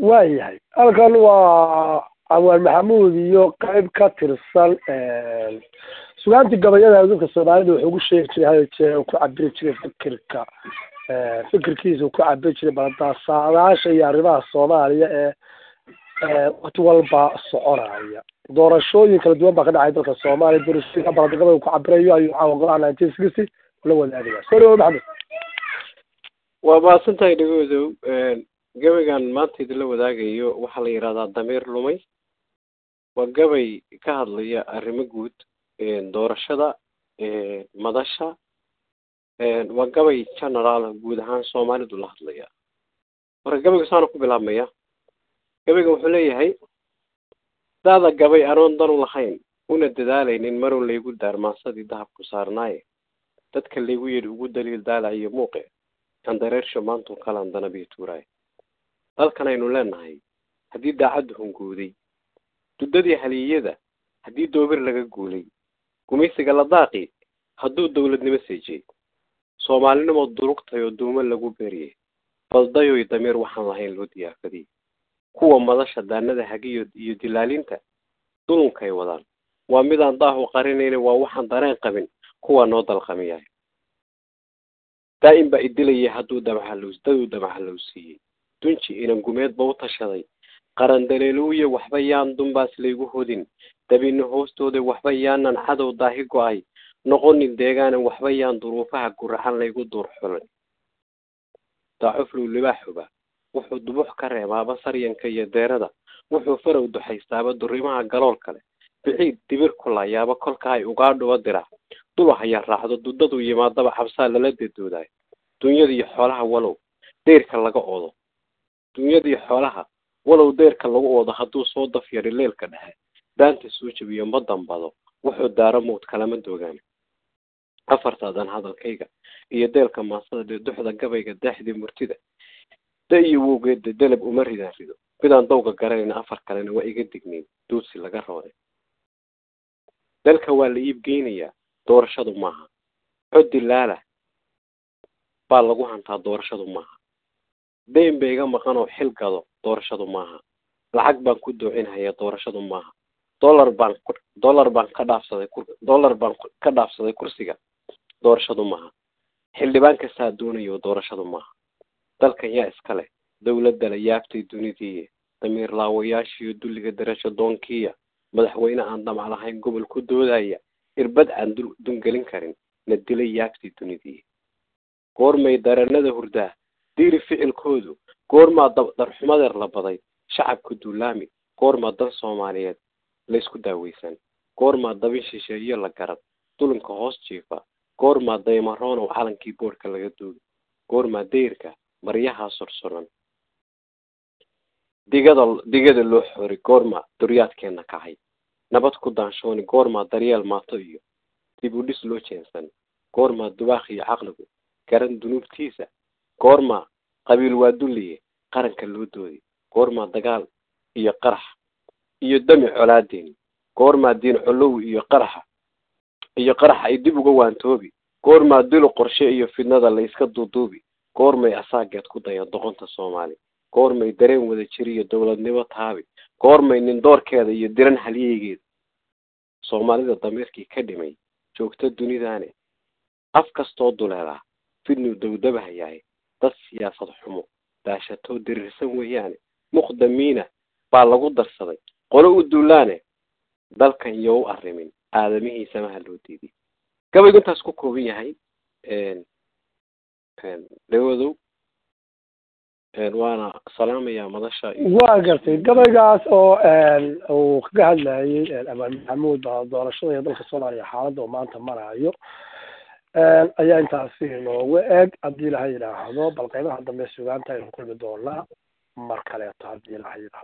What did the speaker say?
waayahay halkan waa cawaan maxamuud iyo qayb ka tirsan sugaantii gabayada dadka soomaalida wuxuu ku sheegi jiray hal jeer uu ku cabiri jiray fikirka fikirkiisa uu ku cabiri jiray baldasaadaasha iyo arrimaha soomaaliya ee wakti walba soconaya doorashooyin kala duwan baa ka dhacay dalka soomaaliya doorashooyinka baladagabada uu ku cabirayo ayuu caawa golaha nineteen sixty la wadaagaya soo dhawo maxamed waa mahadsan tahay dhegoodow gabaygan maanta idinla wadaagayo waxaa la yidhahdaa dameer lumay waa gabay ka hadlaya arrimo guud doorashada madasha waa gabay generaal guud ahaan soomaalidu la hadlaya marka gabayga saana ku bilaabmaya gabayga wuxuu leeyahay daada gabay anoon danu lahayn una dadaalaynin marun laygu daarmaansadii dahabku saarnaaye dadka laygu yidhi ugu daliil daalaciyo muuqe andareersho maantuu kalaan danabiyo tuuraaye dalkan aynu leenahay haddii daacaddu hungooday duddadii haliyada haddii doobir laga guulay gumaysiga la daaqi hadduu dawladnimo seejiyey soomaalinimo durugtay oo duumo lagu beeriyey baldayoy damiir waxaan lahayn loo diyaafadiyey kuwa madasha daanada hagiyo iyo dilaalinta dulunkay wadaan waa midaan daahu qarinayna waa waxaan dareen qabin kuwa noo dalqamiyahay daa'im baa idilaya hadduu damxalows daduu damxalow siiyey dunji inan gumeedba u tashaday qarandaleeluuya waxba yaan dunbaas laygu hodin dabino hoostooda waxba yaanan cadow daahi go-ay noqonin deegaanan waxba yaan duruufaha guracan laygu duur xulan daacuflow libaaxuba wuxuu dubux ka reebaaba saryanka iyo deerada wuxuu farow duxaystaaba durimaha galool kale biciid dibir kulayaaba kolka ay ugaadhuba dirac dula haya raacdo duddadu yimaadaba cabsaa lala dedoodaay dunyadiiyo xoolaha walow deyrka laga odo dunyadii xoolaha walow deyrka lagu oodo hadduu soo daf yari leelka dhexe daanta soo jebiyo ma dambado wuxuu daaro mowd kalama doogaan afartaadan hadalkayga iyo deelka maasada dee duxda gabayga daaxdii murtida da iyo wowgeeda delab uma ridaan rido midaan dawga garanayna afar kalena waa iga dignayn duudsi laga rooday dalka waa la iibgeynayaa doorashadu maaha coddi laala baa lagu hantaa doorashadu maaha dayn ba iga maqan oo xil gado doorashadu maaha lacag baan ku doocinhayaa doorashadu maaha dollar baan dollar baan ka dhaafsaday dollar baan ka dhaafsaday kursiga doorashadu maaha xildhibaan kastaa doonayo doorashadu maaha dalkan yaa iska leh dowladda la yaabtay dunidii damiir laawayaashiiyo dulliga darasho doonkiya madaxweyne aan damac lahayn gobol ku doodaya irbad aan dul dungelin karin na dilay yaabtay dunidii goormay daranada hurdaa diiri ficilkoodu goormaa darxumadeer la baday shacabka duulaami goormaa dan soomaaliyeed laysku daaweysan goormaa dabin shisheeyo la garan dulinka hoos jiifa goormaa daymaroonow calankii boodhka laga duugi goormaa dayrka maryahaa sursuran digada digada loo xori goormaa duryaadkeenna kacay nabad ku daanshooni goormaa daryeel maato iyo dib u dhis loo jeensan goormaa dubaaq iyo caqligu garan dunuubtiisa goormaa qabiil waa dulliye qaranka loo doodi goormaa dagaal iyo qarax iyo dami colaadeeni goormaa diin colow iyo qaraxa iyo qaraxa ay dib uga waantoobi goormaa dilo qorshe iyo fidnada la iska duuduubi goormay asaageed ku daya doqonta soomaali goormay dareen wada jiriyo dowladnimo taabi goormay nindoorkeeda iyo diran halyeygeeda soomaalida damiirkii ka dhimay joogta dunidaane af kastoo duleelaa fidnu dawdabahayahay dad siyaasad xumo daashatoo diriirsan weeyaane muqdamiina baa lagu darsaday qolo u duulaane dalkan iyo u arrimin aadamihiisamaha loo diiday gabaygu intaas ku kooban yahay dhawadow waana salaamayaa madasha waa gartay gabaygaas oo uu kaga hadlayay amaan maxamuud baa doorashada iyo dalka soomaaliya xaaladda oo maanta marayo ayaa intaasi inoogu eg haddii ilaha yidhaahdo bal qaybaha dambe sugaanta aynu kulmi doonaa mar kaleeto haddii ilaha yidhaahdo